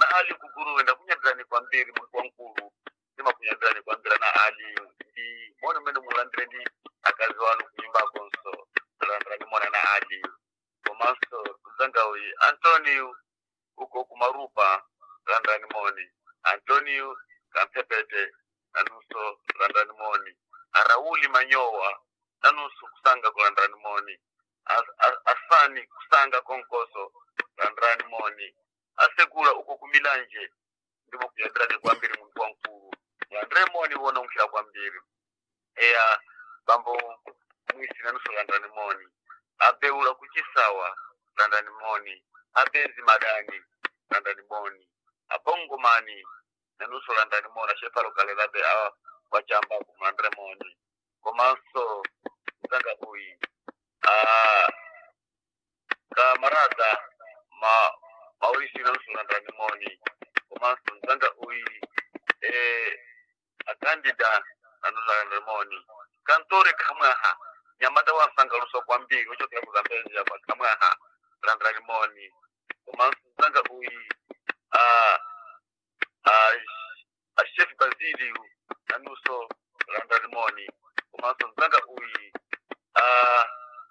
ali kuguruwe ndakunyadzani kwambiri muntu wankulu ndimakunyadzani kwambira na ali ndi moni umene mulandire ndi akazi wanu kunyumbakonso landani mona na ali komanso mzanga uyi antonio uko kumarupa landani moni antonio kampepete nanunso landani moni arauli manyowa nanunso kusanga kulandani moni As- as- asani kusanga konkoso landrani moni asekula uko kumilanje ndimo kuyenderani kwambiri muntu wankulu landre moni wona unkhira kwambiri eya bambo mwisi nanuso landrani moni abeula kuchisawa landani moni abezi madani landani moni abongomani nanuso landani moni ashepalo kalelabe a wachamba kumlandre moni komanso mzanga uyi ah, kamarada ma mauricio nanuso landani moni komanso mzanga uyi eh, akandida nanuso landani moni kantore kamwaha nyamata wasangaluso kwambiri uchokera kuzambezi apa kamwaha landani moni komanso mzanga uyi ah, ah, a chef basiliu nanuso landani moni komanso mzanga uyi ah,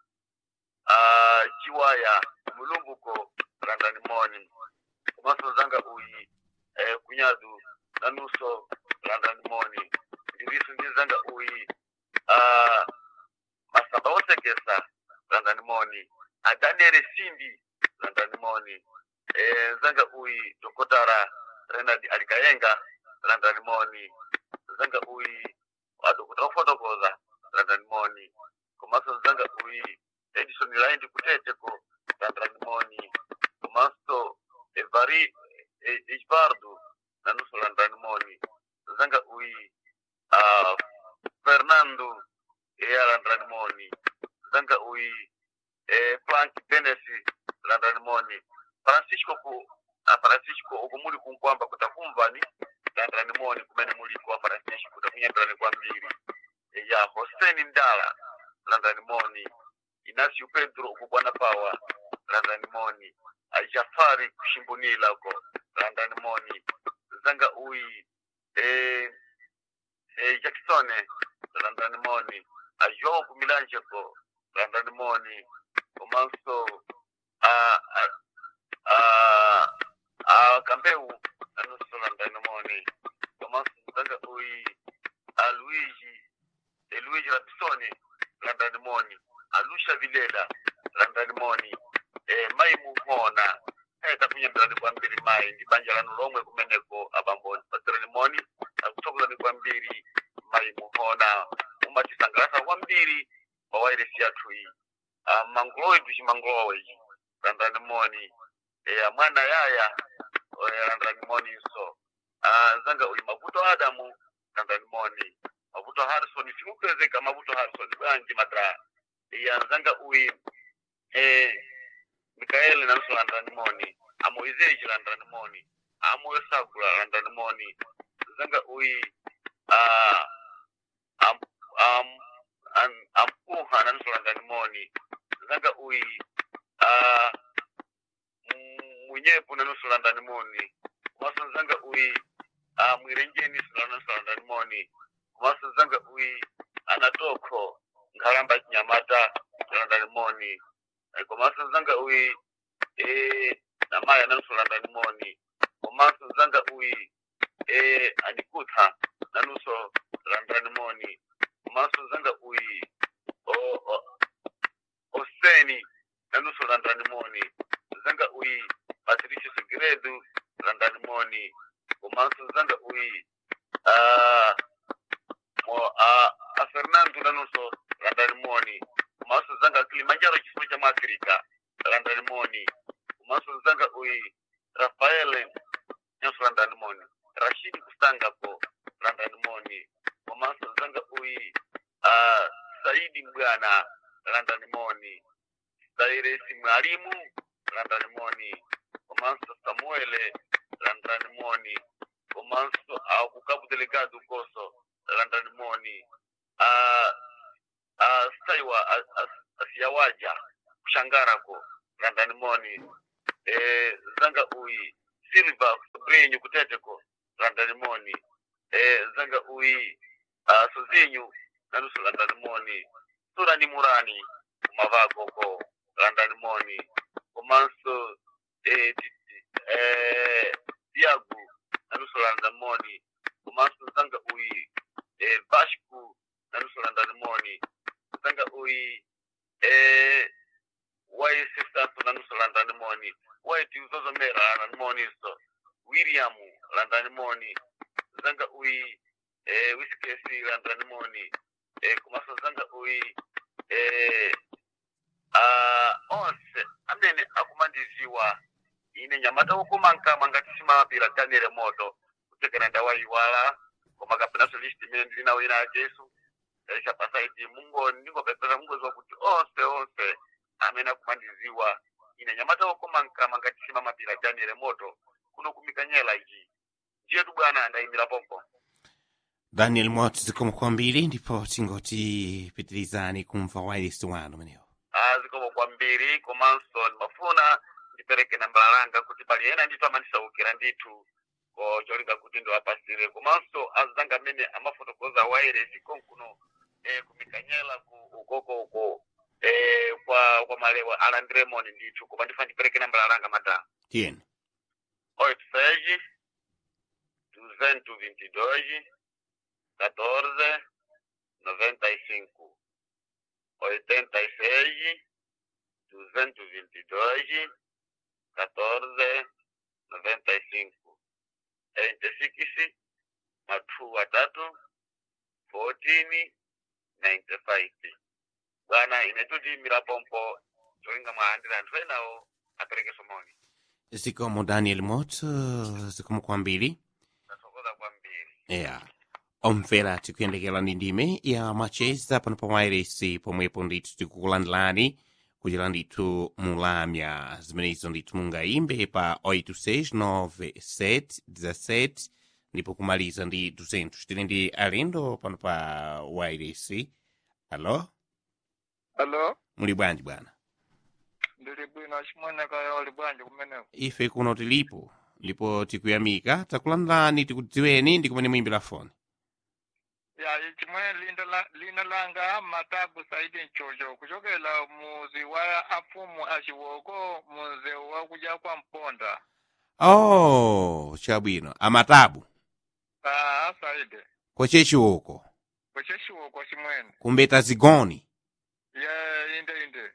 ah, chiwaya mulumbuko landani moni komanso mzanga uyi eh, kunyadu nanuso landani moni ndiriso ndi mzanga uyi ah, masamba osekesa landani moni adaniele simbi landani moni eh, mzanga uyi dokotara renard alikayenga landani moni mzanga uyi adokota ofotokoza landani moni komanso mzanga uyi edison laindi kuteteko landani moni komanso evari eh, ejbardu nanuso landani moni mzanga uyi ah, fernando eya landani moni mzanga uyi eh, frank benesi landani moni francisco ku a francisco uko muli kunkwamba kutakumvani landani moni kumene muliko a francisco kutakunyadirani kwambiri ya hoseni ndala landani moni inasio pedro uko bwana pawa landani moni a jafari kushimbunila uko landani moni zanga uyi eh, eh, jacksone landani moni a joe kumilanje ko landani moni komanso a, a, a, a kambeu anuso landani moni komanso zanga uyi a luigi e luigi rapisoni landani moni a lucia vilela landani moni e mai muhona e takunyambirani kwambiri mai ndi banja lanu lomwe kumeneko abamboni patirani moni akutsokolani kwambiri mai muhona mumatisangalasa kwambiri pawairesi yathu iyi Ah, mangulowe tuchimangulowe ichi landani moni e mwana yaya eh, landani moni so Ah, zanga uyi mavuto adamu landani moni mavuto harrison simukwezeka mavuto harrison bwanji madra iya zanga uyi eh, mikaeli nanuso landani moni amoizeji landani moni amoyo sakula landani moni zanga uyi ah, am, am, an, ampuha nanuso landani moni zanga uyi ah, mu- munyepu nanuso landani moni kumaso zanga uyi ah, mwirenjeni nanuso landani moni kumaso zanga uyi anatoko nkhalamba chinyamata landani moni Eh, komanso zanga uyi eh, namaya nanuso landani moni komanso zanga uyi eh, anikutha nanuso landani moni komanso zanga uyi o, o, oseni nanuso landani moni zanga uyi patricio segredo landani moni komanso zanga uyi ah, mo, a, a fernando nanuso landani moni komanso zanga kilimanjaro chifundo cha muafrika landani moni komanso zanga uyi rafael nyonso landani moni rashidi kusangako landani moni komanso zanga uyi uh, saidi mbwana landani moni sairesi mwalimu landani moni komanso samuele landani moni komanso akukabu delegado koso landani moni uh, uh, saiwa a- a- asiyawaja kushangarako landani moni eh, zanga uyi silva sobrinho kuteteko landalimoni eh, nzanga uyi uh, sozinho nanusu landalimoni surani murani kumavagoko landalimoni komanso eh, ti- eh, diagu nanusu landalimoni komanso nzanga uyi eh, vasco nanusu landalimoni nzanga uyi eh, waisisaso nanusu landalimoni waiti uzozomera landalimoni so william landalimoni zanga uyi eh, wiskesi landalimoni eh, komanso zanga uyi eh, uh, onse amene akumandiziwa ine nyamata wokumankama ngati simapira ganire moto kutekera ndawayiwala koma kapenaso list imene ndili nawo ina ajesu chapasaiti mungo ndingopepesa mungoziwa kuti onse onse amene akumandiziwa ine nyamata wokumankama ngati simamapira ganire moto kuno kumikanyela ichi ndiyetu bwana andayimira pompo daniel mot zikomo kwambiri ndipo tingoti pitirizani kumva wailesi wanu menewo Ah, zikomo kwambiri komanso ndimafuna ndipereke nambala langa kuti pali ena ndithu amandisaukira ndithu ko cholinga kuti ndiwapasire komanso azanga amene amafotokoza wairesi konkuno eh, kumikanyela ku ukoko uko eh, kwa kwa malewa alandiremoni ndithu koma ndifuna ndipereke nambala langa madam tiyeni oito seis duzentos vinte e dois quatorze noventa e cinco oitenta e seis duzentos vinte e dois quatorze noventa e cinco eighty six mathu watatu fourteen ninety five bwana inetuti mirapompo cholinga mwaandira anthu enawo apereke somoni zikomo daniel mot zikomo kwambiri ndasokoza kwambiri yeah omvera tikuyendekera ndi ndime ya macheza pano pa wairesi pomwepo ndithu tikukulandilani kuchera ndithu mulamya zimenezo ndithu mungayimbe pa 869 ndipo kumaliza ndi 200 tili ndi alendo pano pa wairesi alo Alo, muli bwanji bwana ndili bwino chimweneka uli bwanji kumeneko. ife kuno tilipo ndipo tikuyamika takulandilani tikudziweni ndi kumene muyimbira foni Ya, chimwe linda la, lina langa matabu saidi nchocho kuchokela muzi wa afumu achiwoko muzi wa kuja kwa mponda. oh chabwino amatabu Ah, saidi. kwachechiwoko Kuche chiwoko chimwene. kumbeta zigoni Ya, inde inde.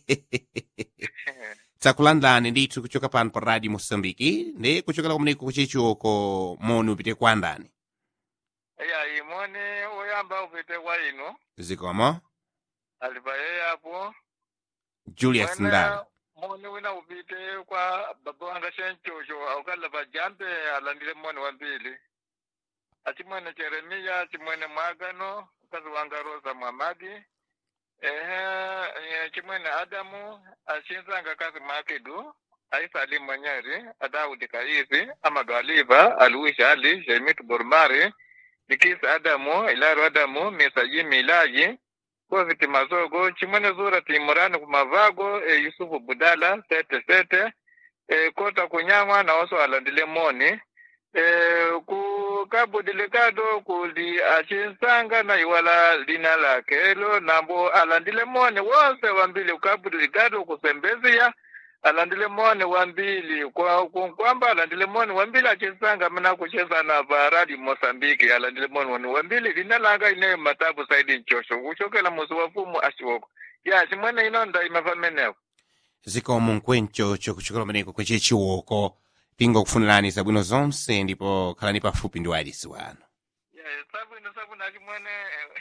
takulandani ndithu kuchoka pano pa radio mosambiki ndi kuchokera kumeneko kuchechiwoko moni upite kwa ndani Ya, imoni uyamba upite kwa inu. zikomo Alipa yeye hapo. julius Mwene, ndala Moni wina upite kwa baba wanga shenchocho aukala pajambe alandile moni wa mbili. achimwene Jeremiya achimwene Mwagano mkazi wanga Rosa Mwamadi ehe eh, chimwene Adamu achinzanga kazi Makidu Aisa Ali Mwanyari Adaudi Kaizi Amadu Aliva Aluisha Ali Jemitu Bormari Nikisi Adamu Ilaru Adamu Misa Jimi Ilaji Koviti Mazogo chimwene Zura Timurani Kumavago e, Yusufu Budala Sete Sete e, Kota Kunyama na oso alandile moni eh, ku Cabo Delegado kuli achinsanga na iwala lina lake elo nambo alandile mone wonse wambili ku Cabo Delegado kusembezia alandile mone wambili kwa ku- kwamba alandile mone wambili achinsanga mna kucheza na baradi Mosambiki alandile mone wani wambili lina langa ine matabu saidi nchosho kuchokela muzi wa fumu ashwoko ya chimwene inonda imafameneko zikomo nkwenchocho kuchokera kumeneko kuchechiwoko tingokufunirani zabwino zonse ndipo khalani pafupi ndi wailesi wanu ya sabwino sabwino achimwene eh,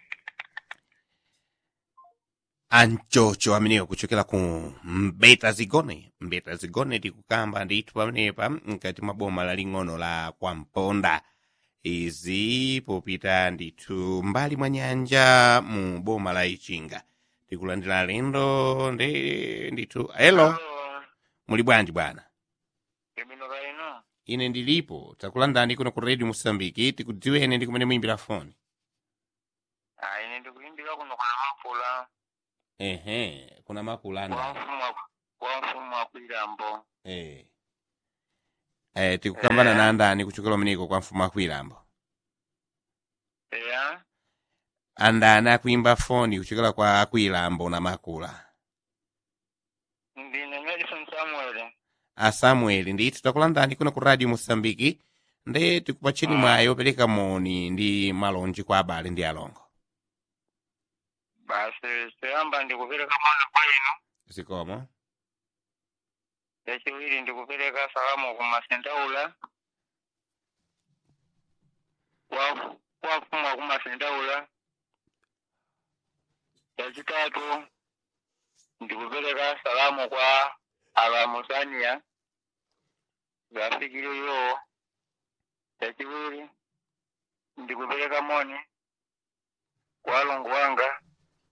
anchocho amenewo kuchokera ku mbeta zigone mbeta zigone tikukamba ndithu pamenepa mkati mwa boma laling'ono la kwamponda izi popita ndithu mbali mwa nyanja mu boma la ichinga tikulandira lendo ndi ndithu elo Alo, muli bwanji bwana ibino kaino ine ndilipo takulandani kuno ku radio mosambiki tikudziweni ndi kumene muyimbira foni Ah, ine ndikuimbira kuno kwa mafula ehe kuna makulu kwa ana mfumu wa- kwa mfumu wa kwilambo eh eh, tikukambana Eh. na andani kuchokera umeneko kwa mfumu akwilambo ya andani akuimba foni kuchokera kwa akwilambo na makula ndine Madison Samuel a samuel ndithu takulandani kuno ku radio mosambiki nde tikupatcheni mwayi opereka moni ndi malonji kwa abale ndi alongo basi choyamba ndikupereka moni kwa inu zikomo chachiwiri ndikupereka salamu ku masendaula kwa kwa mfumu wa ku masendaula chachitatu ndikupereka salamu kwa alamusania zafikire yo chachiwiri ndikupereka moni kwa alongo wanga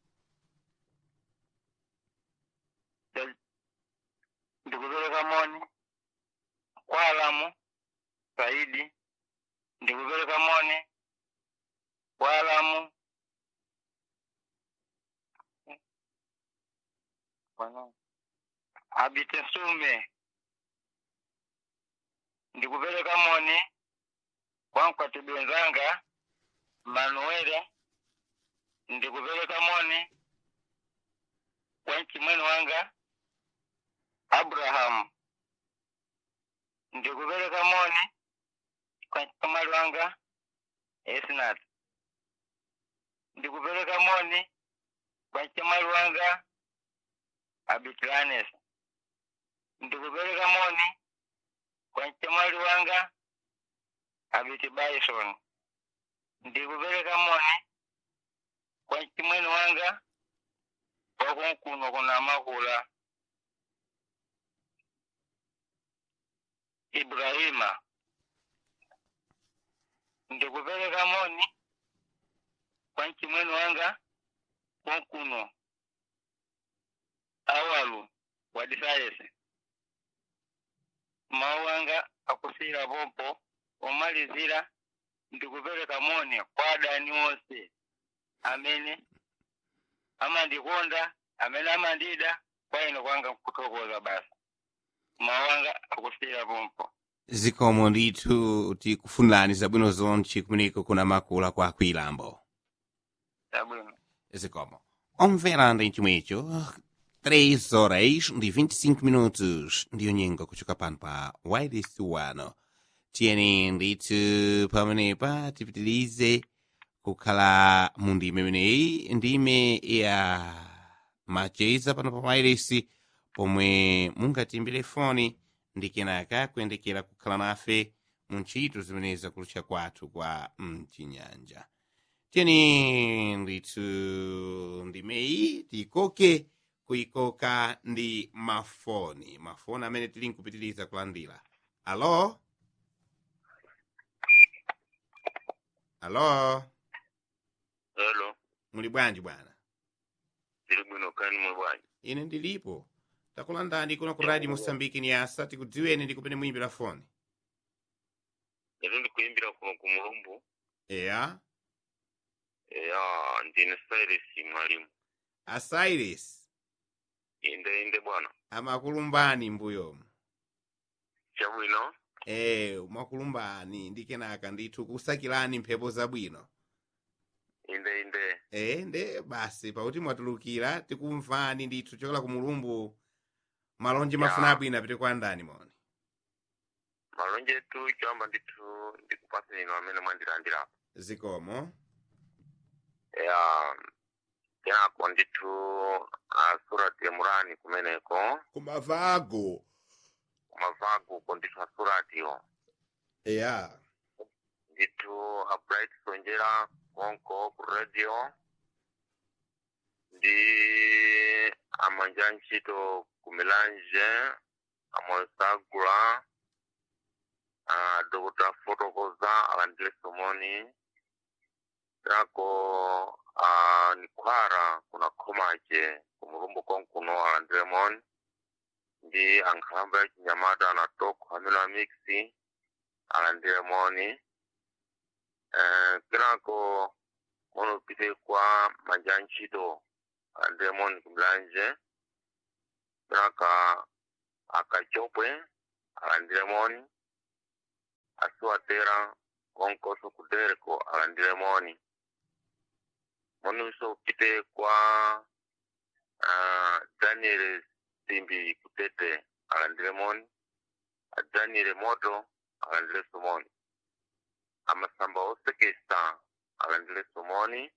Cha- ndikupereka moni kwa alamu saidi ndikupereka moni kwa alamu Bwana. abite sume ndikupereka moni kwa mkwatibu wenzanga manuele ndikupereka moni kwa mchimwene wanga abrahamu ndikupereka moni kwa mkamali wanga esnat ndikupereka moni kwa mkamali wanga abitranes ndikupereka moni kwa mkamali wanga abiti bison ndikupereka moni kwa mchimwene wanga wakunkuno kuna makula ibrahima ndikupereka moni kwa mchimwene wanga kunkuno awalu wadisayese mawu wanga akusira pompo omalizira ndikupereka moni kwa adani onse amene amandikonda amene amandida kwa ine kwanga kuthokoza basi mawu wanga akusira pompo zikomo ndithu tikufunirani zabwino zonse kumeneko kuna makula kwa akwilambo sabwino zikomo omvera ndi chimwecho 3 horas ndi 25 minutos ndiyo nyengo kuchoka pano pa wireless wano tiyeni ndithu pamenepa tipitilize kukhala mu ndime imeneyi ndime ya macheza pano pa wireless pomwe mungatimbire foni ndi kenaka kuyendekera kukhala nafe mu ntchito zimenezi kulutcha kwathu kwa mchinyanja tiyeni ndithu ndimeyi tikoke kuikoka ndi mafoni mafoni amene tili nkupitiriza kulandira alo alo hello muli bwanji bwana tili bwino kani mwe bwanji ine ndilipo takulandani kuno ku radio mosambiki ni asa tikudziweni ndi kumene muyimbira foni ero ndikuyimbira kuno ku mulumbu eya ya ndine cyrus mwalimu asairis inde inde bwana amakulumbani mbuyomu chabwino e makulumbani ndi kenaka ndithu kusakirani mphepo zabwino inde inde e nde basi pakuti mwatulukira tikumvani ndithu chokela ku mulumbu malonje mafuna Ya. abwino apite kwa ndani moni malonje tu choyamba ndithu ndikupasa ino amene mwandilandirapo zikomo ya kenako ndithu a surati ya murani kumeneko kumavago kumavago ko ndithu a suratiyo eya ndithu a bright sonjera konko ku radio ndi amanja ntchito ku milanje amonsagula a dr fotokoza alandile somoni nako a nikhwara kuna khomache ku mulumbu konkuno alandile moni ndi ankhalamba ya chinyamata na toko amene amiksi alandile moni Eh, kenako munopite kwa manja ntchito alandile moni kumlanje kenaka akachopwe alandile moni asiwatera konkoso kudereko alandire moni moni uso upite kwa uh, daniel simbi kutete alandire moni a daniel moto alandire somoni amasamba osekesa alandire somoni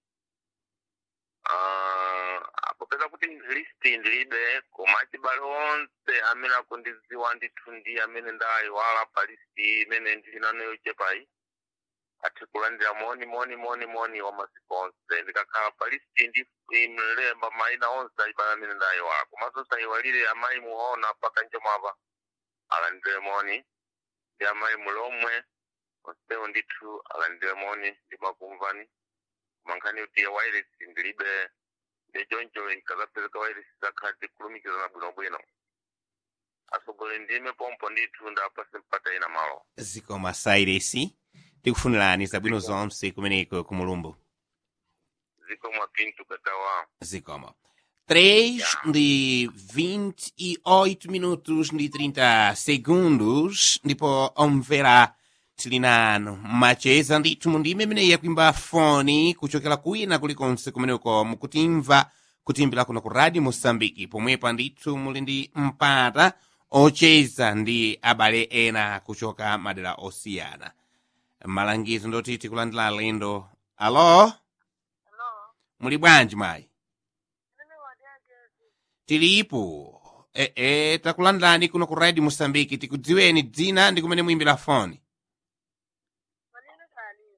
uh, apopeza kuti listi ndilibe koma achibale onse amene akundidziwa ndithu ndi amene ndayiwala pa listi imene ndili nayo chepayi athe kulandira moni moni moni moni wa masiku onse ndikakhala pa listi ndi imlemba mayina onse achibale amene ndayiwala komanso sayiwalire amayi muona paka njomapa alandire moni ndi amayi mulomwe onsewo ndithu alandire moni ndimakumvani mankhani kuti wairesi ndilibe ndichoncho nkazapezeka wairesi zakhati kulumikizana bwinobwino asogole ndime pompo ndithu ndapase mpata ina malo zikoma sairesi tikufunirani zabwino zonse kumeneko ku mulumbu zikoma pinto katawa zikoma 3 de 28 minutos de 30 segundos ndipo omvera tili nanu macheza ndithu mundime imene yakwimba foni kuchokera kwina kulikonse kumeneko mukutimva kutimbira kuno ku radio mosambiki pomwepa ndithu muli ndi mpata ocheza ndi abale ena kuchoka madera osiyana malangizo ndoti tikulandira alendo alo Hello. muli bwanji mayi Mimi wadiagezi. tilipo e, e, takulandirani kuno ku radio mosambiki tikudziweni dzina ndi kumene muimbira foni Malini Salim.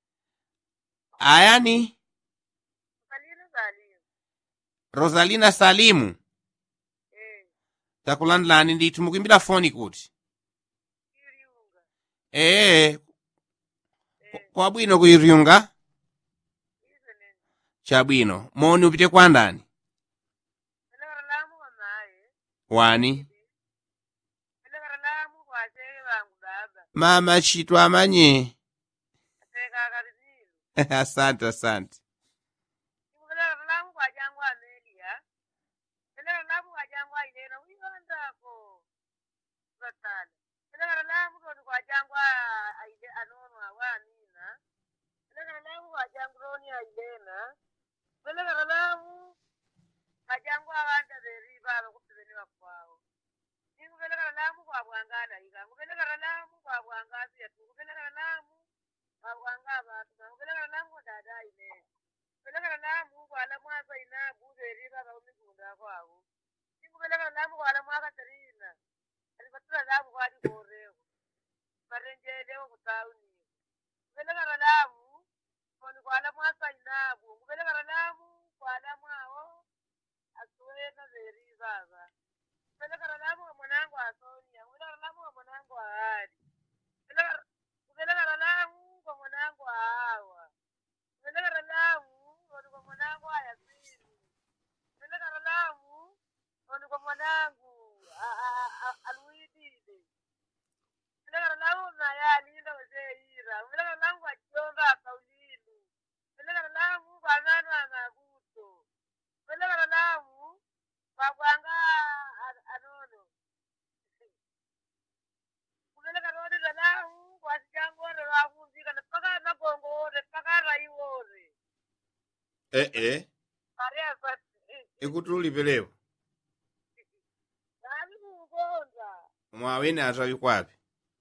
ayani Malini Salim. rosalina salimu Eh. takulandirani ndithu mukuimbira foni kuti Kiriunga. ee Eh. kwabwino kuiryunga Ize nini. chabwino moni upite kwa ndani Pelekara lamu wa mae. wani Pelekara lamu kwa chege wangu baba. mama chitwa amanye Ateka akarizilu. asante asante Iku pelekara lamu kwa jangu Amelia. Pelekara lamu kwa jangu Ailena. Uyondako. Zatale. Pelekara lamu koni kwa jangu Aile anono wa Amina. Pelekara lamu kwa jangu Roni Ailena. Pelekara lamu kajangu abantu beriba abakupibeniba kwawo nikubelekera lamu kwabwangana ika ngubelekera lamu kwabwangazi yetu ngubelekera lamu kwabwanga abantu ngubelekera lamu kwadada ine ngubelekera lamu kwala mwasa inabu beriba abakupigunda kwawo nikubelekera lamu kwala mwaka terina alibatula lamu kwali korewo barenjelewo kutawuni ngubelekera lamu koni kwala mwasa inabu ngubelekera lamu kwala mwawo asuwena veri baba pelekara lamu wa mwanangu asonia pelekara lamu wa mwanangu aali pelekara lamu kwa mwanangu aawa pelekara lamu oni kwa mwanangu ayasini pelekara lamu oni kwa mwanangu aluidide pelekara lamu naye alinda weseira pelekara lamu kwa chionga akaulilu pelekara lamu kwa nanu anabuto pelekara lamu kwabwanga anono kupeleka rodira lamu kwasijangore lwakunzika nepaka magongo ore paka rai ore ee ariasa ikuti ulipelepo nani kukonza mwawene atawi kwapi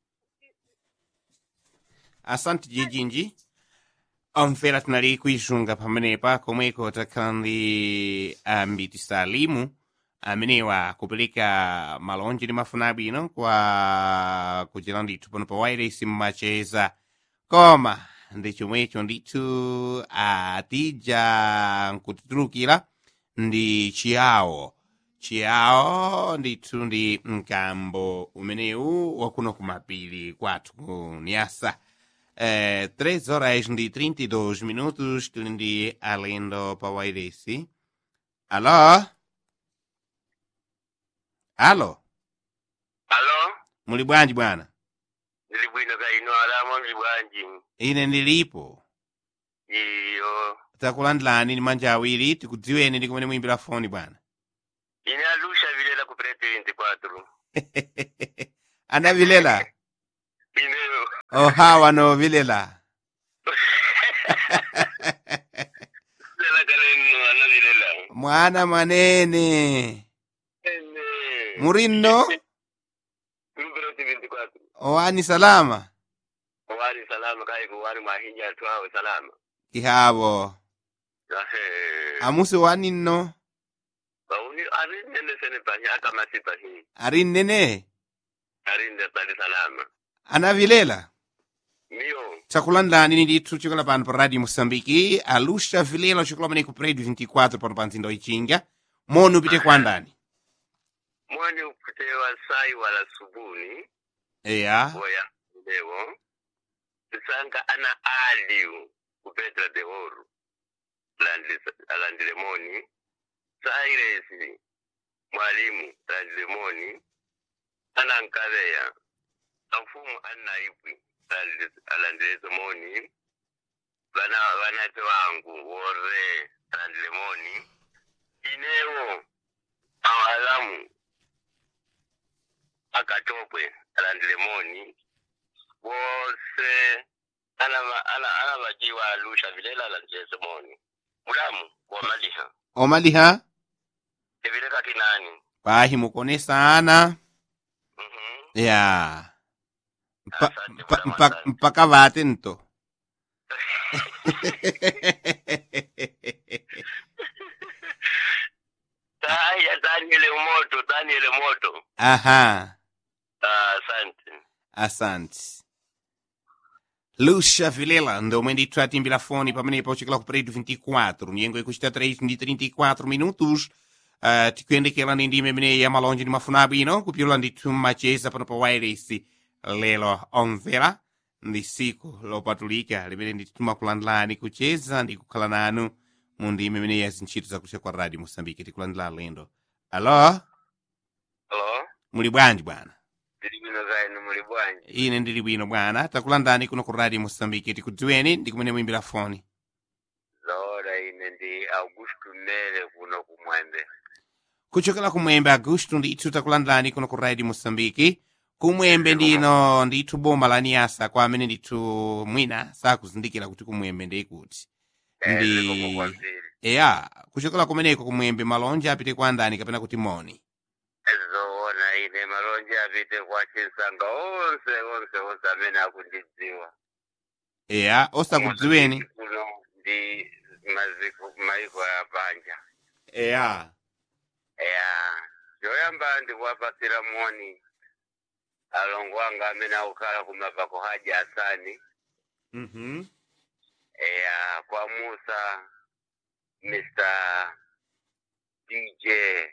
asante jijinji omvera tinali kuisunga pamenepa komweko takhala ndi ambiti salimu amenewa kupeleka malonje ndi mafuna abwino kwa kuchera ndithu pano pa wireless mmacheza koma ndi chomwecho ndithu atija nkutitulukira ndi chiyawo chiyawo ndithu ndi mkambo umenewu wakuno kumapiri kwathu ku niasa eh, 3 horas ndi 32 minutos tili ndi alendo pa wairesi alo alo alo muli bwanji bwana ndili bwino kaino alamo mli bwanji ine ndilipo iyo takulandilani ndi manja awiri tikudziweni ndi kumene muyimbira foni bwana ine alusha vilela ku presidenti 4 anavilela ineyo ohawa novilela lela kalenu anavilela mwana mwanene ene murinno numero tibindi kwatu owani salama wari salama kai ko wari mahinya tu awe salama ihavo ahe amusi waninno bauni arinde sene panya kama si pahi arinnene arinde tali salama anavilela mio chakulandani ni ndithu chikola pano pa radio moçambike aluxa vilela chikola maneko prédio 24 pano pa mzinda wichinga moni upite kwa ndani mwani ukutewa sai wala subuni eya boya leo sisanga ana aliu kupetra de oru alandile moni sairesi mwalimu alandile moni ana nkaveya amfumu anaipwi alandile moni vana vanate wangu wore alandile moni inewo awalamu akatopwe alandile moni wose ana ana ana vajiwa alusha vilela alandile moni mulamu wamaliha omaliha ivileka kinani pahi mukone sana Mhm. ya Mpa, Asante, mpa, bwana mpa, Masani. mpaka vate nto Haya, Daniel Moto, Daniel Moto. aha Ah, Asante. asante luxa vilela ndomwe ndithu atimbira foni pamenepo chikala ku prédio 24 nyengo ikuchita 3 ndi 34 minutos uh, tikuyendekera ndi ndime imeneyi ya malonje ndi mafuna abwino kupyula ndithu mmacheza pano pa wireless lero omvera ndi siku lopatulika limene ndithu timakulandilani kucheza ndi kukhala nanu mu ndime imeneyi ya zintchito zakucha kwa radio moçambike tikulandila alendo alo Hello? muli bwanji bwana Ndili bwino zainu muli bwanji? ine ndili bwino bwana takulandani kuno ku radio moçambike tikudziweni ndi kumene muimbira foni Zora ine ndi Augusto Mele kuno kumwembe. kuchokera kumwembe agusto ndithu takulandani kuno ku radio moçambike kumwembe ndino ndithu boma la niasa kwa amene ndithu mwina sakuzindikira kuti kumwembe ndikuti Eh, Ndi- zikomo kwambiri. eya kuchokera kumeneko kumwembe malonje apite kwa ndani kapena kuti moni Zoona ine malonje apite kwa chinsanga onse onse onse amene akundidziwa. eya osakudziweni Kuno ndi maziko maiko ya panja. eya ya choyamba ndikuwapasira moni alongo anga amene akukhala kumapako haja asani mhm ya kwa musa mr dj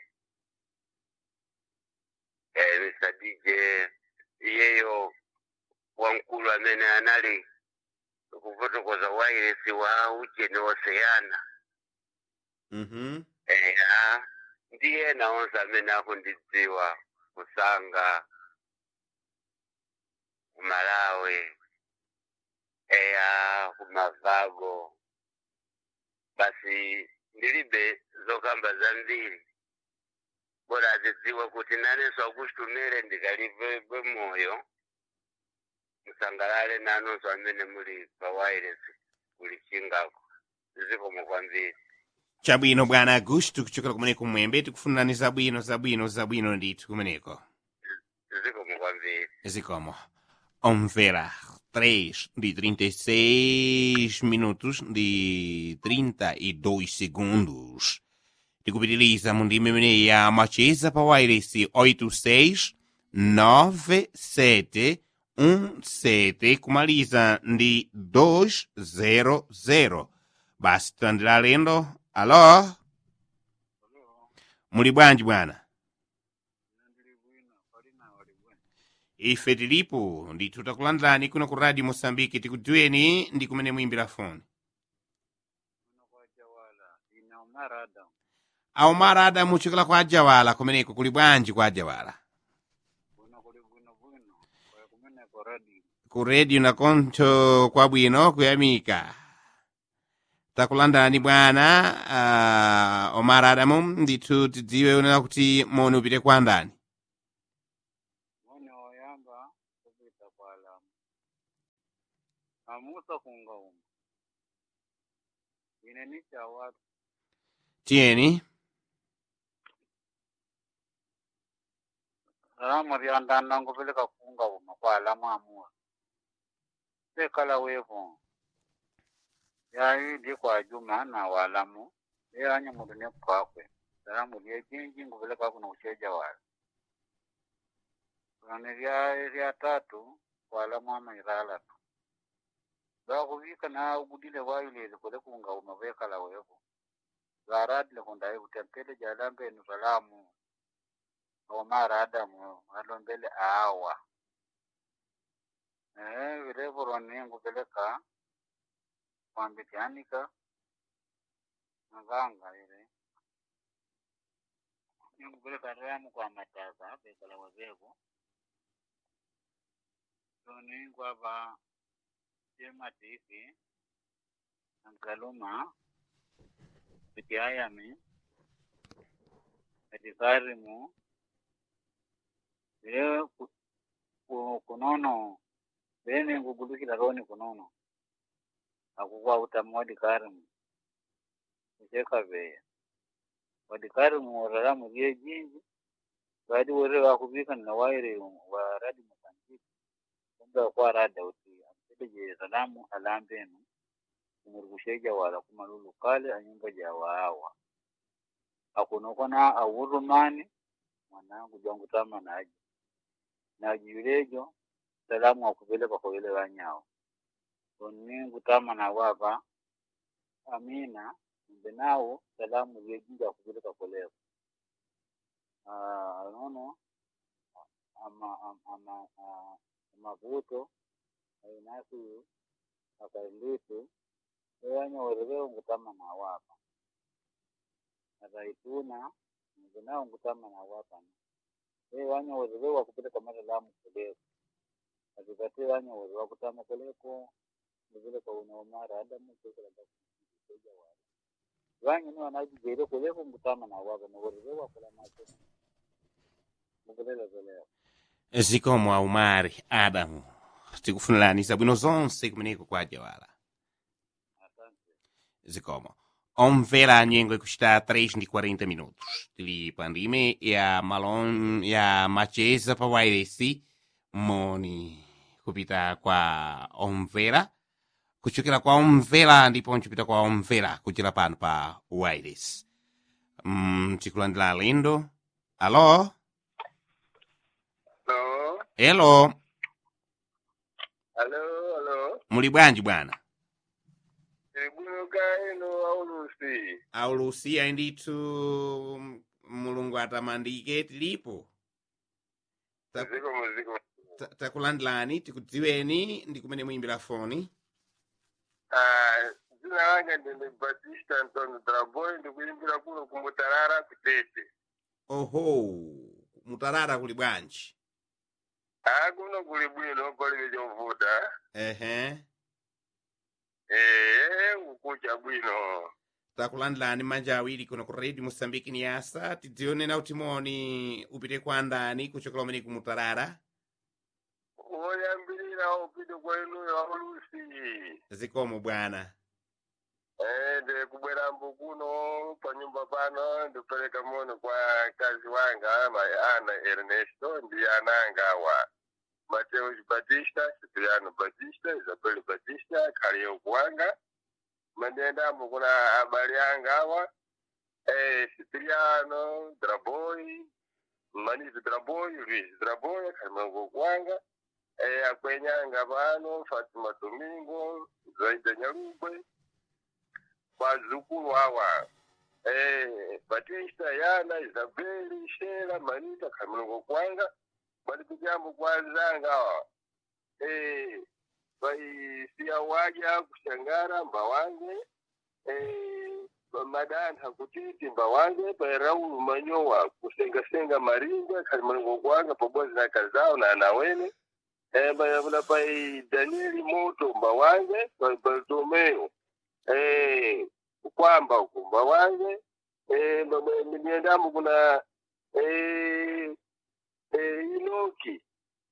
eh, mr dj iyeyo wamkulu amene anali kufotokoza wairesi wa ujeni oseyana mhm eya ndiye naonse amene akundidziwa kusanga kumalawi eya kumavago basi ndilibe zokamba zambiri bora azidziwa kuti nanenso akuchitumire ndikalive moyo musangalale nanonso amene muli pa wireless kuli chingako zikomo kwambiri chabwino bwana agusto kuchokera kumeneko kumwembe tikufunirani zabwino zabwino zabwino ndithu kumeneko zikomo kwambiri zikomo omvera 3 de 36 minutos de 32 segundos tikupitiliza mu ndime imeneyi ya macheza pa wireless 86 97 17 kumaliza ndi 200 basi tilandira alendo alo muli bwanji bwana ife tilipo ndithu takulandilani kuno ku radio moçambike tikudziweni ndi kumene muimbira foni aumara adamu uchokera kwa ajawala kumeneko kuli bwanji kwa ajawala ku radio na koncho kwabwino kuyamika takulandani bwana uh, omara adamu ndithu tidziwe unena kuti moni upite kwa ndani amusa kunga uma ine ni cha watu tiyeni salamu ryandanda ngupeleka kunga uma kwa alamu amua sekala wevo yayi ndi kwa juma na walamu eyanye mudu ne kwakwe salamu lye jinji ngupeleka kuno ucheja wala rani rya rya tatu walamu ama irala tu bakuvika na ugudile wailele kule kunga uma vekala wevo zaradile kundaye kutempele jalambenu salamu omara adamu alombele awa eh vilevo ningupeleka kwambitianika navanga ile ningupeleka ramu kwa mataza bekala wavevo soningwava chematifi ankaluma pitiayami etikarimu ye ku- ku- kunono bene ngugulukila roni kunono akukwa utamu wadikarimu uchekaveya wadikarimu oraramu lye jinji badi wore wakuvika na waire wa radi mosambiki kumbe kwa rada uti ampedeje salamu alambenu kumurugusheja wala kumalulu kale anyumba ja waawa akunokona awurumani mwanangu jangu tama naji naji yulejo salamu akupeleka kwa wile wanyao oningu tama na wapa amina mbe nawo salamu lyejinja akupeleka koleko Ah, nono ama ama ama ah, amavuto ainasi akailitu ewanya wereveo ngutama na wapa ataituna mbe nawo ngutama na wapa e wanya wereve wakupeleka masalamu koleko atipate wanya were wakutama koleko nivile kwa unaomara adamu kekela bakuja wala wanya ni wanajijere koleko ngutama na wapa na wereve wakula macho mukulela zeleo zikomo aumari adamu tikufunirani bwino zonse kumeneko kwa jawala asante zikomo omvera nyengo ikuchita 3 ndi 40 minutos tili pa ndime ya malon ya macheza pa wairesi moni kupita kwa omvera kuchokera kwa omvera ndipo nchipita kwa omvera kuchera pano pa wairesi mm, tikulandira alendo alo Hello, elo hello, hello. muli bwanji bwana Ibuluka ino aulusi. aulusiya ndithu mulungu atamandike tilipo Ta- Muziko muziko. ta- takulandilani tikudziweni ndi kumene muyimbira foni Ah, zina langa ndine Batista Antonio Draboy ndikuyimbira kuno kumutarara kutete. oho mutarara kuli bwanji Ah, kuno kuli bwino palibe chovuta. ehe Eh, ukucha bwino. takulandilani manja awiri kuno ku radio mosambiki ni asa tidzionena kuti moni upite kwa ndani kuchokera umene kumutarara Oyambirira upite kwa inuyo aulusi. zikomo bwana Eh, ndi kubwera mbu kuno pa nyumba pano ndikupereka mono kwa kazi wanga mai ana Ernesto ndi ananga wa Mateus Batista, Cipriano Batista, Isabel Batista, Kalio Kuanga. Mandendambo kuna abali anga awa eh, Cipriano, Draboy, Manizi Draboy, Luis Draboy, Kalimango Kuanga. Eh, akwenyanga pano Fatima Domingo, Zaida Nyarugwe, wazukulu hawa eh, Batista Yana Isabeli Shela Manita Kamilongo Kwanga bali kujambo kwanzanga hawa eh, baisiya waja kushangara mbawange eh, bamadanta kutiti mbawange bairaulu manyowa kusengasenga maringa Kamilongo Kwanga pamoja na kazao na anawene eh, bayabula pai Danieli Moto mbawange bai Bartomeo eh, kwamba ukumba wange eh, niendamo kuna eh, eh, Inoki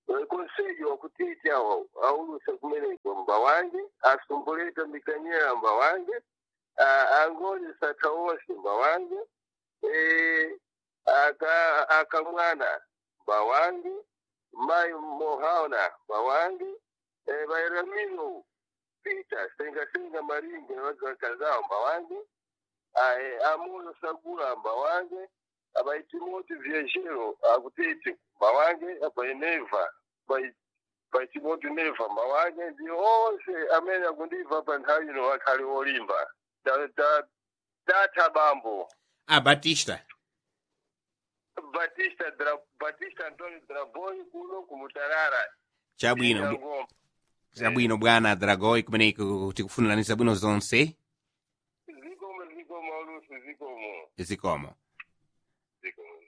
konsejo wakutiti awo auluse kumeneko mbawange asumbuleta mikanyera mbawange ah, angolesa tawose mbawange eh, aka akamwana mbawange mai mohaona mbawange eh, bairamino pita senga senga maringe wakazao mbawange ae amoyo sagula mbawange abaitimoti viejero akutiti mbawange abaineva baitimoti neva mbawange ndi onse amene akundiva pa nthawi ino akhali olimba Da- da- data bambo a batista batista Dra- batista antoni draboy kuno kumutarara chabwino bw- Ngoma. chabwino bwana dragoi kumeneko tikufunirani zabwino zonse zikomo zikomo ulusi zikomo zikomo zikomo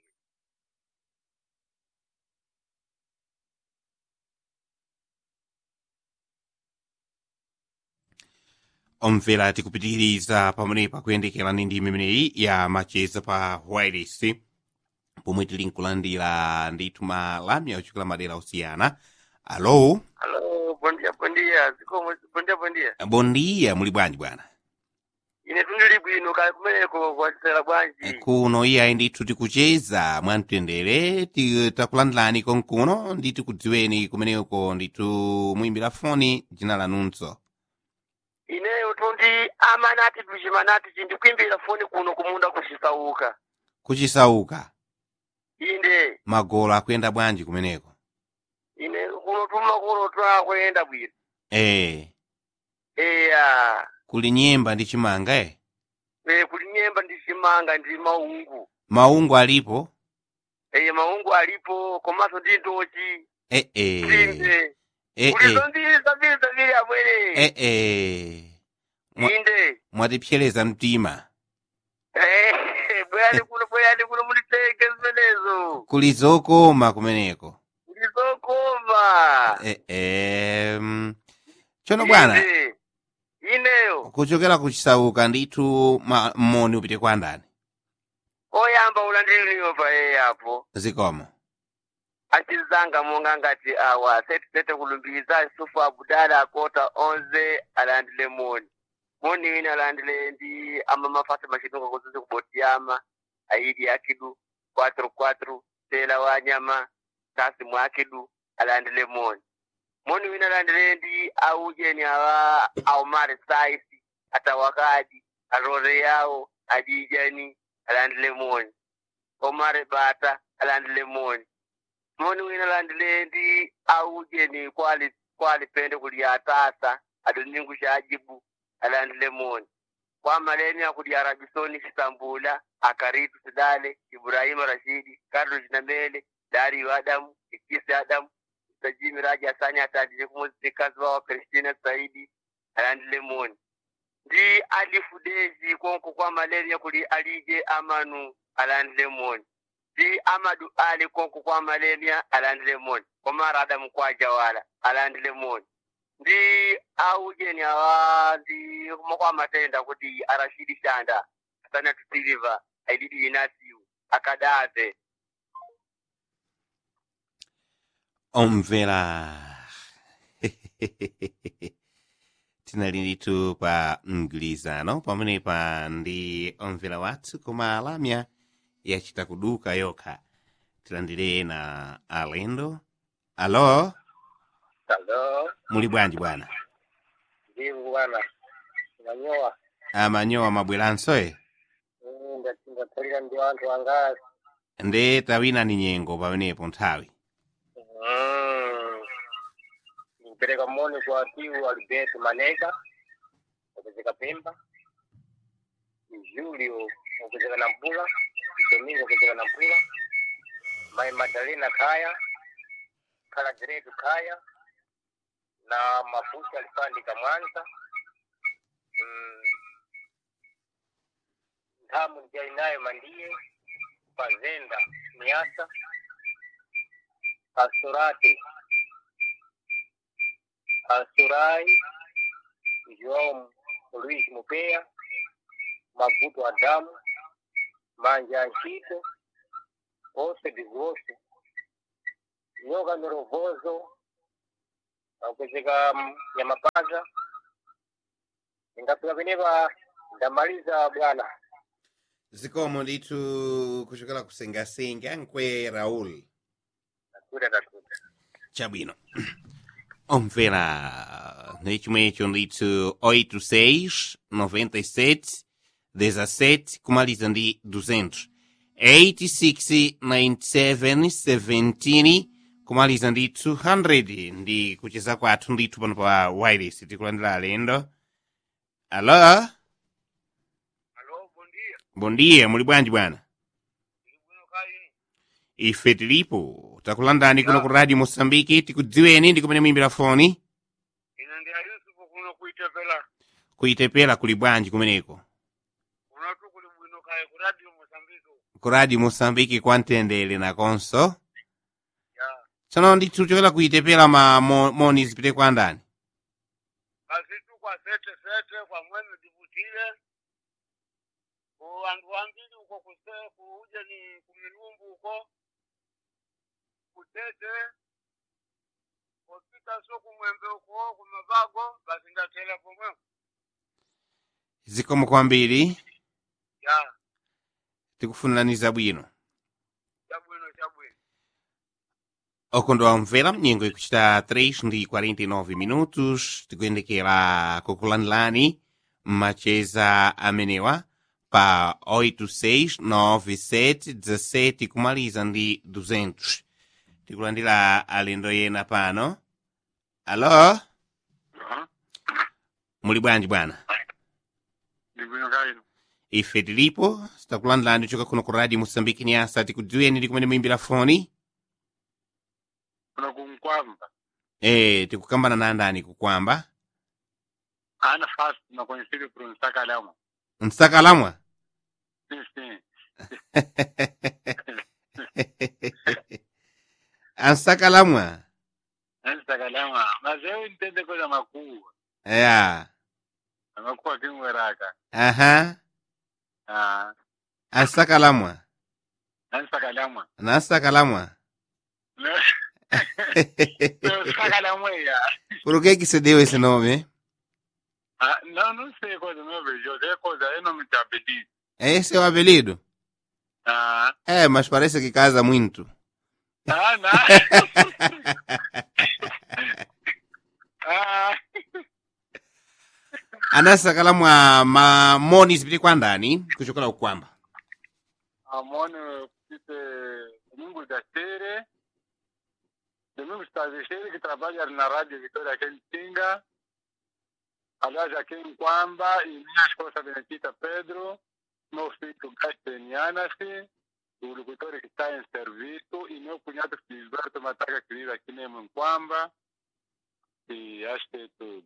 omvera tikupitiriza pamenepa kuyendekerani ndi imeneyi ya macheza pa wireless pomwe tili nkulandira ndithu malamya ochokera madera osiyana alo Hello, bom dia, bom dia. Zikomo, bom dia, bom dia. bondiya muli bwanji bwana Ine tundili bwino kali kumeneko kwatisera bwanji. kuno iyayi ndithu tikucheza mwamtendere ti- takulandilani konkuno ndi tikudziweni kumeneko ndithu muyimbira foni dzina lanunso Ineyo tundi amanati tuchimanati chindikwimbira foni kuno kumunda kuchisauka. kuchisauka Inde, magolo akuyenda bwanji kumeneko ine kuno tumakolo twakuyenda bwino. eh Eya, kuli nyemba ndi chimanga eh e, kuli nyemba ndi chimanga ndi maungu. maungu alipo Eye maungu alipo, komanso ndi ntochi, eh eh tsinde. eh Kuli eh zombiri zabiri zabiri amwene. eh eh mwa- Inde. mwatipsereza mtima Eh, bwayani kuno bwayani kuno mulitenge zimenezo. kuli zokoma kumeneko Ndizokoma. eh eh mm. tsono bwana Inde. Ineyo. kuchokera kuchisauka ndithu ma- moni upite kwa ndani Oyamba ulandiliniyo pa yeye apo. zikomo Achizanga monga ngati awa. Seti sete kulumbiza isufu abudala akota onze alandile moni. Moni wina alandile ndi ama mafasa mashitunga kuzuzi kubotiyama. Aidi akidu. 4-4. Tela wanyama. Kasi mwakidu. Alandile moni. Moni wina alandile ndi aujeni awa aumare saisi. Atawakadi. Arore yao. Adijani. Alandile moni. Omare bata. Alandile moni. moni wina landile ndi aujeni kwali kwali pende kulia tasa adoningu shajibu alandile moni kwa maleni akuli arabisoni chitambula akaritu sidale ibrahima rashidi carlo jinamele dario adamu ikisi adamu sajimi raji asani atandile kumuzikazi wawa kristina saidi alandile moni ndi alifu dezi konko kwa malaria kuli alije amanu alandile moni ndi amadu ali konko kwa malaria alandile moni komara adamu kwa jawala alandile moni ndi aujeni awa ndi kuma kwa matenda kuti arashidi shanda asana tutiliva aididi inasiu akadave omvera tinali ndithu pa mgwirizano pamenepa ndi omvera wathu koma alamya yachita kuduka yokha tilandire na alendo alo alo muli bwanji bwana ndivu bwana manyowa amanyowa mabweranso e ndatsalira ndi anthu angazi nde tawina ni nyengo pamenepo nthawi nimpereka moni kwa tiu alberto maneka okuzeka pemba julio okuzeka na mpula domingo okuzeka na mpula mai madalena kaya kala diretu kaya na mafuta alipandika mwanza mm. ntamu njali nayo mandiye fazenda miasa asurati asurai joão luis mupeya maguto adamu manja anchito ose bigose nyoka mirovozo akucheka nyamapaza ndingafika penepa ndamaliza bwana zikomo ndithu kuchokera kusengasenga nkwe raul takuta takuta chabwino omvera nechimwecho ndithu 86 97 17 kumaliza ndi 200 86 97 17 kumaliza ndi 200 ndi kucheza kwathu ndithu pano pa wireless tikulandira alendo alo alo bondia bom dia muli bwanji bwana ndikuno kaini ife tilipo takulandani kuno ku radio mosambiki tikudziweni ndi kumene muyimbira foni ine ndi ayusufu kuno kuitepela kuitepela kuli bwanji kumeneko kunatu kuli bwino kaye ku radio mosambiko ku radio mosambiki kwa mtendere nakonso ya tsono ndithu chokera kuitepela ma mo- moni zipite kwa ndani basi tu kwa sete sete kwa mwene divutile ku anthu ambiri uko kuse kuuje ni kumilumbu uko kutete kupita so kumwembe uko kumavago basi ndatela pomwe zikomo kwambiri ya tikufunirani zabwino chabwino chabwino okondwa omvera nyengo ikuchita 3 ndi 49 minutos tikuyendekera kukulandilani macheza amenewa pa 869717 kumaliza ndi 200 tikulandira alendo yena pano alo muli bwanji bwana ndibwino kaino ife tilipo tikulandilani choka kuno ku radio mosambiki nyasa tikudziweni ndi kumene muyimbira foni kuna kumkwamba eh tikukambana na ndani kukwamba ana fast na conhecido por um sacalhão msakalamwa sim sim ansakalamwa esse sacalhão mas eu entendo coisa macua ya a macua aqui em Ueraca aha ah ansakalamwa esse sacalhão nansakalamwa meu sacalhão é por que que você deu esse nome ah não não sei coisa não vejo é coisa é nome de apelido esse é o apelido ah é mas parece que casa muito ah não ah anasakalamwa mamoni zipite kwa ndani kuchokera kukwamba amone pite domingo da Tere, domingo Tavixeira, que trabalha na Rádio Vitória aqui em Tinga, aliás, aqui em Quamba, e minha esposa Benedita Pedro, meu filho Gastenianas-se, o locutor que está em serviço, e meu cunhado Filiberto Mataga, que vive aqui mesmo em Quamba, e acho que é tudo.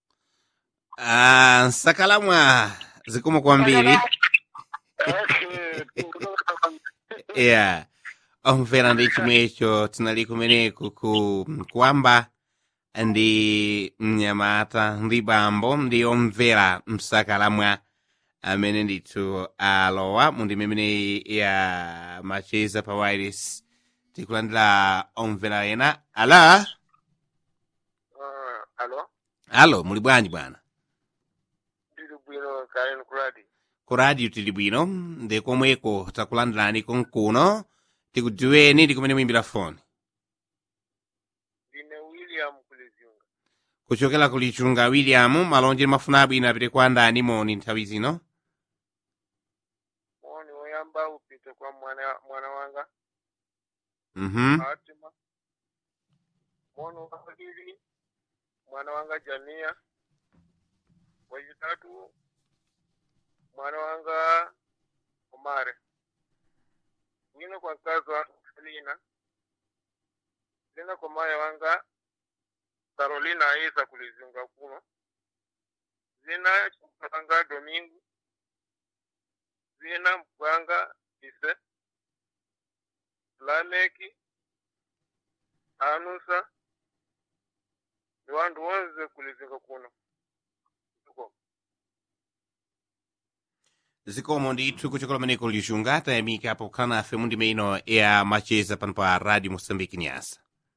ah, nsakalamwa zikomo kwambiri É que tudo yeah omvera ndi chimwecho tinali kumeneko ku kwamba ndi mnyamata ndi bambo ndi omvera msakalamwa amene ndithu alowa mu ndime imeneyi ya macheza pa wireless tikulandira omvera ena ala uh, alo alo muli bwanji bwana ndili bwino kaini ku radio ku radio tili bwino ndi komweko takulandirani konkuno tikudziweni ndi kumene muyimbira foni ndine william kulizyunga kuchokera ku lichunga william malonje mafuna abwino apite kwa ndani moni nthawi zino moni woyamba upite kwa mwana mwana wanga mhm Fatima. Mwana wa pili mwana wanga Jamia. Wachitatu mwana wanga Omare. Mwingine kwa mkazi wa Selina. Tena kwa maya wanga Carolina Isa kulizunga kuno. Zina wanga Domingo. Zina mpwanga Ise. Lameki anusa ni wandu wonse kulizinga kuno Tuko. zikomo ndithu kuchokera kumeneko lichunga tayamika pokhala nafe mu ndime ino ya macheza pano pa radio mosambiki nyasa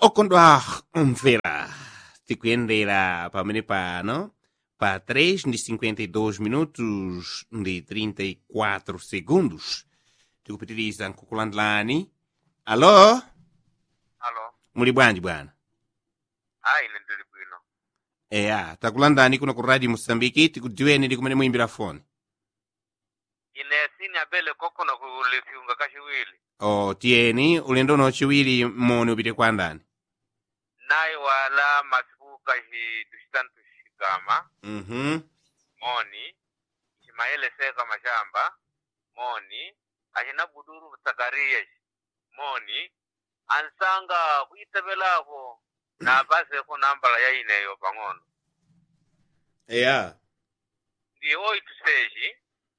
okondwa omvera tikuyendera pamene pano pa 3 ndi 52 minutos ndi 34 segundos tikupitiriza nkukulandilani alo alo muli bwanji bwana ayi ine ndili bwino eya takulandani kuno ku radio mosambiki tikudziweni ndi kumene muyimbira foni ine sini abele kokono kulifiunga kachiwiri o tiyeni ulendo uno chiwiri moni upite kwa ndani naye wala masiku kachi tushitani tushikama mhm moni chimayeleseka mashamba moni achina buduru sakariya moni ansanga kuitebelako na paseko nambala yaineyo pang'ono eya ndi oito seis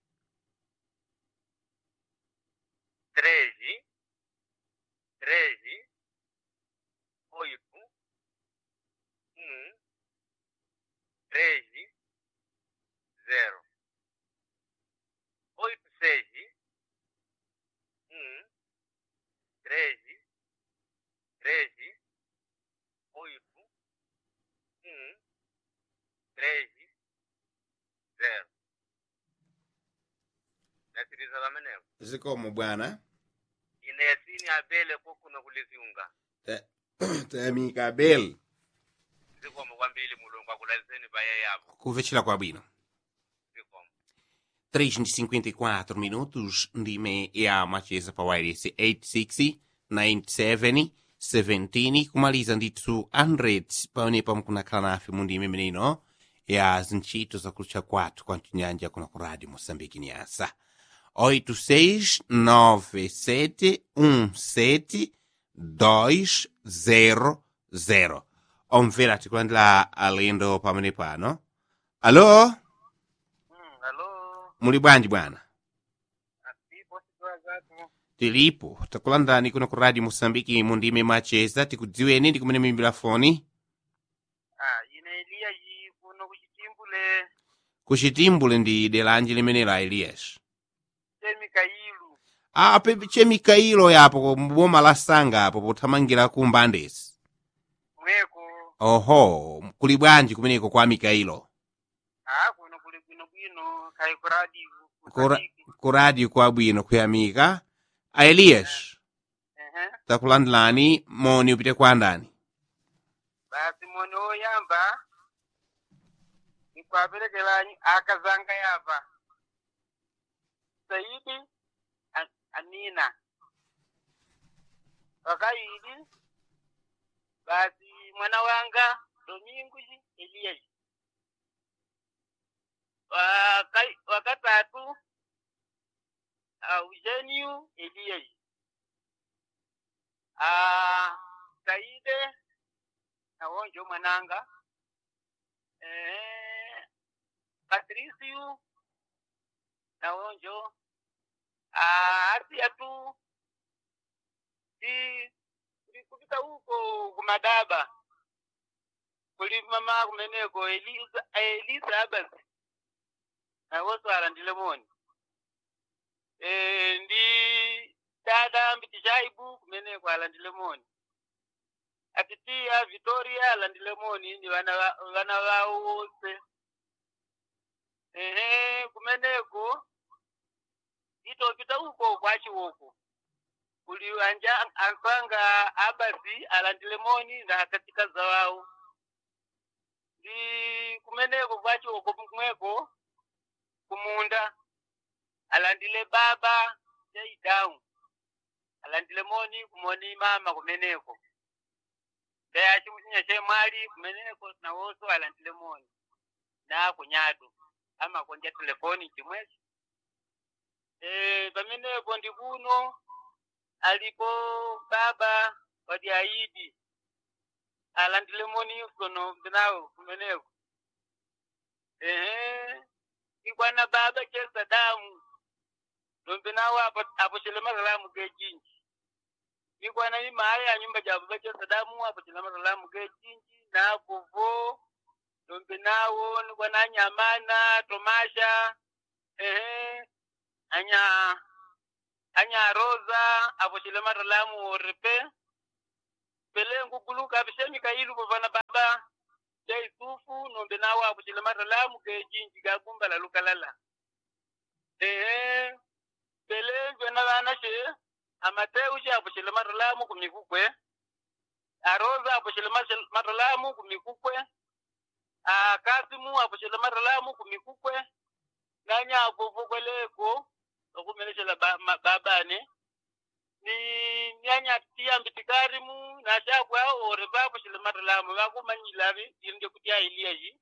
treze treze oito um treze zero oito seis um treze treze oito um treze zero nasiriza pamenepo zikomo bwana ine yasini abele kokuno kuliziunga Ta- tayamika abel zikomo kwambiri mulungu akulazeni paye yapo kuvechera kwabwino zikomo 3 ndi 54 minutos ndime ya macheza pa wireless 86 97 17 kumaliza ndithu 100 paonepa mukunakhala nafe mu ndime imeneino ya zintchito zakulucha kwathu kwa mchinyanja kuno ku radio moçambique nyasa 869717200 omvera tikulandira alendo pamene pano alo mm, alo muli bwanji bwana asipo situa zatu tilipo takulandani kuno ku radio moçambique mu ndime macheza tikudziweni ndi kumene muyimbira foni ah, ine eliya yi kuno kuchitimbule kuchitimbule ndi delanji limene la elias temikailu a pepe che mikailo yapo mboma la sanga apo pothamangira ku mbandesi mweko oho kuli bwanji kumeneko kwa mikailo ah, kuno kuli bwinobwino kai kuradi Kura- ku radio kwabwino kuyamika a elias Ehe. takulandilani moni upite kwa ndani basi moni oyamba nikwaperekelanyi akazanga yapa saidi A- amina wakayidi basi mwana wanga dominguji eliyaji Wakai- wakatatu eugeniu eliyaji Ah, saide nawonjo mwananga eh, patriciu nawonjo ah, asia tu si kulikupita huko kumadaba kuli mama kumeneko elisa elisa abasi nawoso alandile moni eh, ndi dada mbiti shaibu kumeneko alandile moni atitia Victoria landilemoni ni vana va- vana vao wose ehe kumeneko itopita uko kwachiwoko kuli anja ansanga abasi alandilemoni ndakatika zawao ndi kumeneko kwachiwoko kumweko kumunda alandile baba jaidau alandile moni kumoni mama kumeneko daya chimuchinya chemwali kumeneko nawoso alandile moni na kunyatu ama konja telefoni chimwechi e, pamenepo ndi kuno alipo baba wadi aidi alandile moni kono mbinawo kumeneko ehe ikwana baba che sadamu lombinawo apo apo chilemasalamu gejinji ikwana imaya ya nyumba ja baba che sadamu apo chilemasalamu gejinji na kuvo lombinawo nikwana nyamana tomasha ehe anya anya roza apo chilemasalamu oripe pele nguguluka abishemi kailu bovana baba ja isufu nombe nawa abushile maralamu ke jinji gagumba la lukalala ehe pele njwena bana she amateu she abushile maralamu kumikukwe aroza abushile mashil- maralamu kumikukwe akasimu abushile maralamu kumikukwe nanya avuvukweleko okumeneshela ba- ma- babane ni nyanya tia mbitikarimu na shakwa ore babu shile maralamu bakumanyilavi irinde kutia iliaji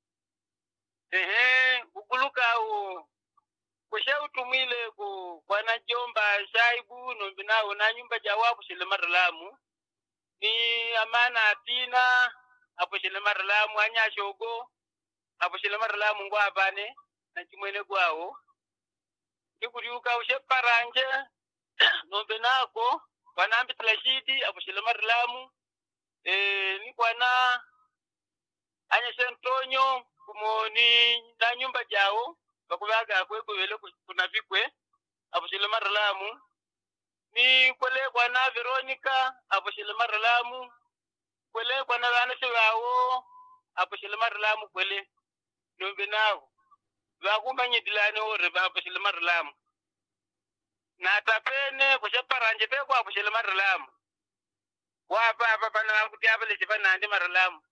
ehe kuguluka u kushe utumwile ku kwana jomba shaibu nombi nawo na nyumba jawabu shile maralamu ni amana atina apo shile maralamu anya shogo apo shile maralamu ngwabane na chimwene gwawo ndikuriuka ushe paranje nombe nako kwanambi tilashidi apushile marilamu e, ni kwana anyeshe ntonyo kumoni na nyumba jawo bakubaga kwe kuwele kuna vikwe apushile marilamu ni kwele kwana veronica apushile marilamu kwele kwana bana bawo apushile marilamu kwele nombe nawo bakumanyidilane ore bapushile marilamu natapene kushaparanje peko apushile marilamu wapa apa pana vankuti apa lexi va nandi marilamu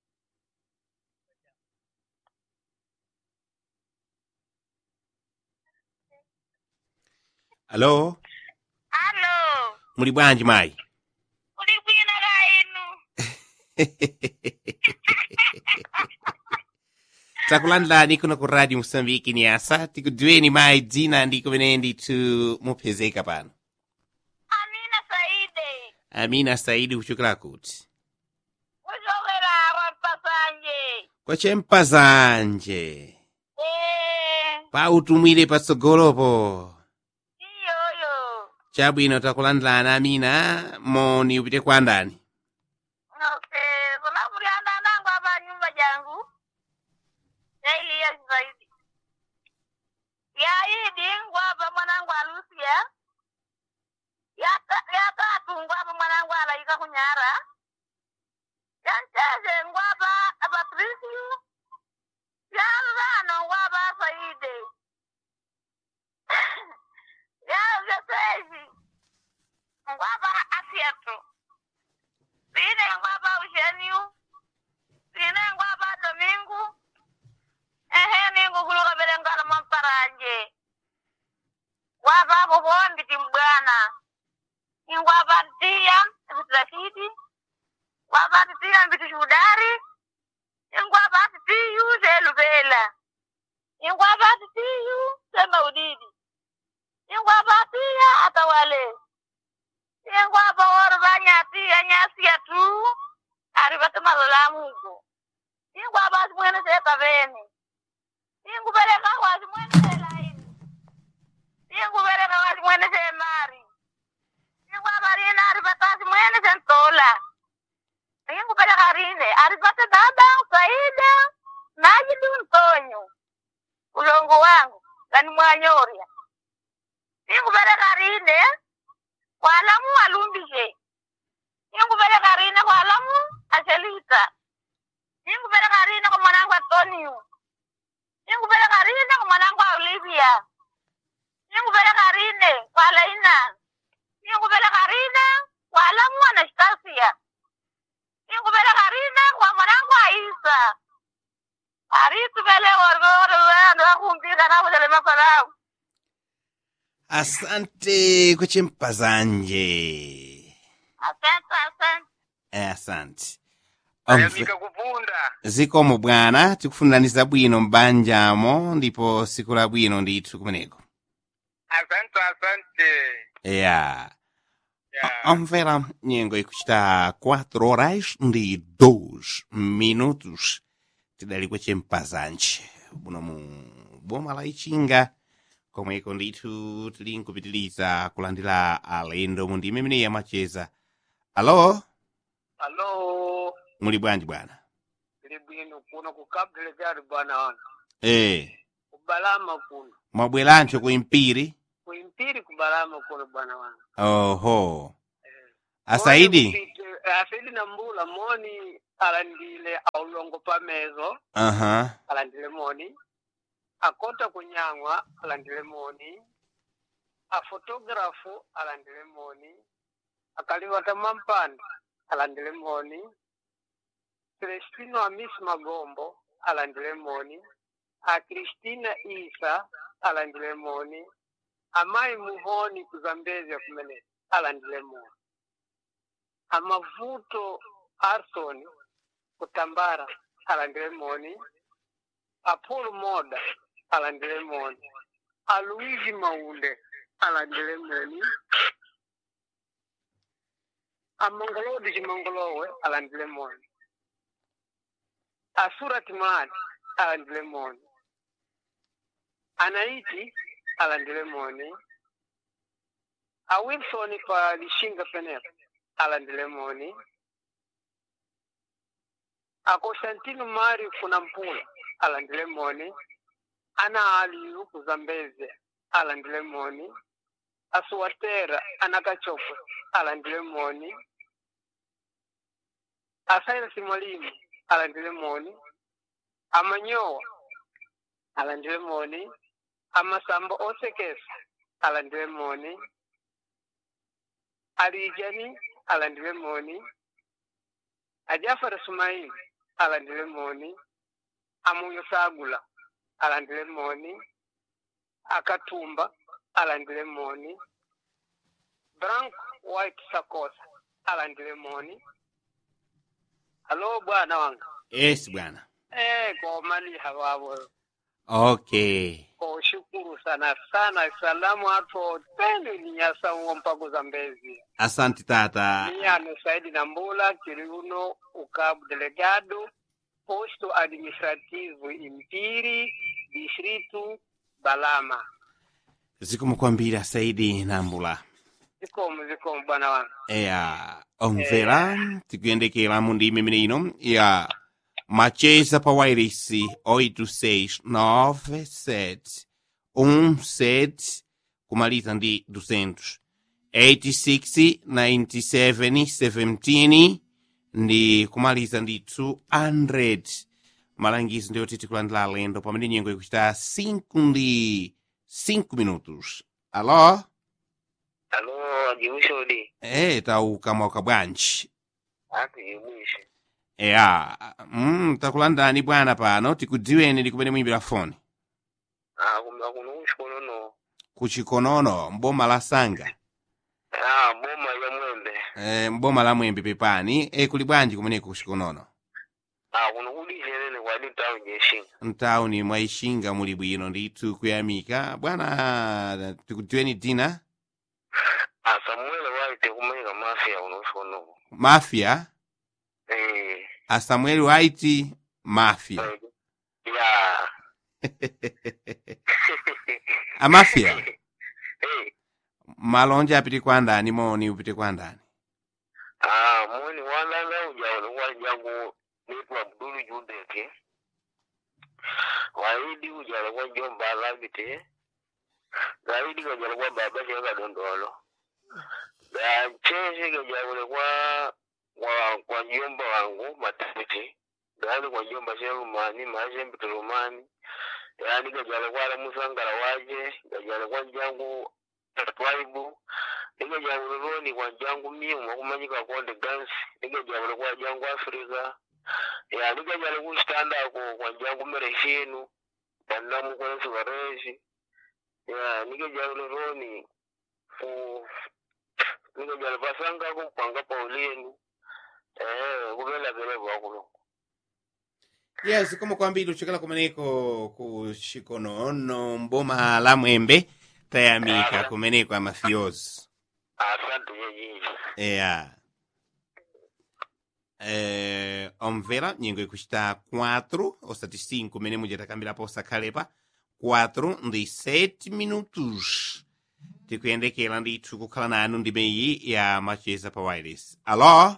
alo Alo, muli bwanji mayi uli bwino la inu. takulandilani kuno ku radio mosambiki ni asa tikudziweni mayi dzina ndi kumene ndithu mupezeka pano Amina Saide, amina saidi kuchokera kuti kuchokera kwa Mpasanje. kwachempazanje Eh, pautumwire patsogolopo iyoyo. chabwino takulandilani amina moni upite kwa ndani Okay, kuna mlianda nangu hapa nyumba jangu. Ya ili ya zaidi. Ya idi ngwapa mwanangu alusia. Ya ta- ya tatu ngwapa mwanangu alaika kunyara. Ya ncheze ngwapa apatrisiu. Ya rano ngwapa saide. ya vyeseji. Ngwapa asiatu. Sine ngwapa usheniu. Sine ngwapa domingu. Ehe ningu kuluka bele ngala mamparanje. Ngwapa bubombi timbwana. Ingwapa ntia bitrafidi. Ngwapa ntia mbitishudari. Ingwapa ntiyu zelubela. Ingwapa ntiyu sema udidi. Ingwapa ntia atawale. Ingwapa woro banyatia nyasia tu. Aribata malolamugo. Ingwapa simwene seka bene. Ingubeleka wazi mwene selaini. Ingubeleka wazi mwene semari. Ingwapa rina aribatasi mwene sentola. Ingubeleka rine aribata dada Saida. Najidu ntonyo. Ulongo wangu. Gani mwanyoria. Ingubeleka rine. Kwalamu alumbishe. Ingubeleka rine kwalamu ashelita. Ingubeleka rine kwa mwanangu Antonio. Ingubeleka rine kwa mwanangu Olivia. Ingubeleka rine kwa Laina. Ingubeleka rine kwa Alamu Anastasia. Ingubeleka rine kwa mwanangu Aisa. Arisu bele orgoro wano wakumbika na kujale makolau. asante kwachempazanje Asante, asante. eh, asante Omve- ayamika kupunda zikomo bwana tikufuniraniza bwino m'banjamo ndipo siku labwino ndithu kumeneko asante asante ya ya omvera nyengo ikuchita 4 horas ndi 2 minutos tidali kwachempazanje buno mu boma la ichinga komweko ndithu tili nkupitiliza kulandira alendo mu ndime imene yamacheza alo alo muli bwanji bwana tili bwino kuno kukabdele kyali bwana wana eh kubalama kuno mwabwerancho ku impiri kuimpiri kubalama kuno bwana wana oho asaidi Kupite- asaidi na mbula moni alandile aulongo pamezo aha alandile moni akota kunyang'wa alandile moni afotografu alandile moni akaliwata mampanda alandile moni celestino amisi magombo alandile moni a kristina isa alandile moni amayi muhoni kuzambezya kumene alandile moni amavuto arson kutambara alandile moni apolo moda alandile moni aluigi maunde alandile moni amongolodi chimongolowe alandile moni asurati mali alandile moni anaiti alandile moni a wilson pa lishinga penepo alandile moni a constantino mari kuna mpula alandile moni ana aliyu kuzambeze alandile moni asuwatera anakachokwe alandile moni asairasi mwalimu alandile moni amanyowa alandile moni amasambo osekesa alandile moni alijani alandile moni ajafara sumaili alandile moni amunyo sagula alandile moni akatumba alandile moni brank white sakosa alandile moni halo bwana wanga yes bwana eh komaliha wavo okay koshukuru sana sana salamu ato tendo ninyasa uwo mpago za mbezi asante tata miyano saidi na mbula kiri uno ukabu delegado posto administrativo impiri distrito balama zikomo kwambiri asaidi nambula zikomo zikomo bwana wangu ya omvera tikuyendekera mu ndimi imene ino ya macheza pa wairisi 869 17 kumaliza ndi 200 86 97 17 ndi kumaliza ndi 200 malangizo ndiyo titikulandira alendo pamene nyengo ikuchita 5 ndi 5 minutos alo alo ajiwishodi Eh, tauka mwaka bwanji. ati jimwishe Ya, mm, takulandani bwana pano tikudziweni ndi kumene muyimbira foni. akuno kuchikonono Kuchikonono, mboma la Sanga. ah boma ya mwembe Eh, mboma la Mwembe pepani. Eh, kuli bwanji kumeneko kuchikonono. ah kuno kudichenene kwadi tawu jeshinga Mtauni mwa Ishinga muli bwino ndithu kuyamika. Bwana, tikudziweni dzina? ah samuele waite kumanyika mafia kuno kuchikonono Mafia. eh A Samuel White Mafia. ya A Mafia. eh Malonje apite kwa ndani moni upite kwa ndani. ah moni walanga ujaona wajangu nitwa abdulu judeke waidi ujala kwa jomba labite zaidi kajala kwa baba cheka dondolo da chese kajala kwa kwa kwa jomba wangu matete dali kwa jomba sherumani maje mbiturumani yani kajala kwa la musangara waje kajala kwa jangu twaibu nikajabula loni kwa jangu miu makumanyika konde gansi nikajabula kwa jangu afrika ya nikajala kuchitandako kwa jangu mereshenu pandamu kwensi varezi ya nikajabula loni ku nikajala pasangako kupanga pauleni eh kupela pele vakulo yes koma kwambiri uchokera kumeneko ku chikonono mboma la mwembe tayamika kumeneko amafiozi asante yeyinji eya eh, omvera nyengo ikuchita 4 osati 5 mene muja takambirapo osakhalepa 4 ndi 7 minutos tikuyendekera ndithu kukhala nanu ndimeyi ya macheza pa wireless alo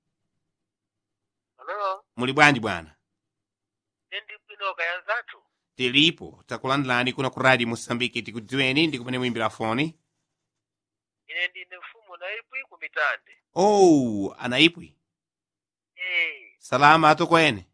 halo muli bwanji bwana ndi pinoka ya zatu tilipo takulandilani kuna ku radio mosambiki tikudziweni ndi kumene muyimbira foni ine ndine mfumu naipwi kumitande oh anaipwi eh salama atu kwene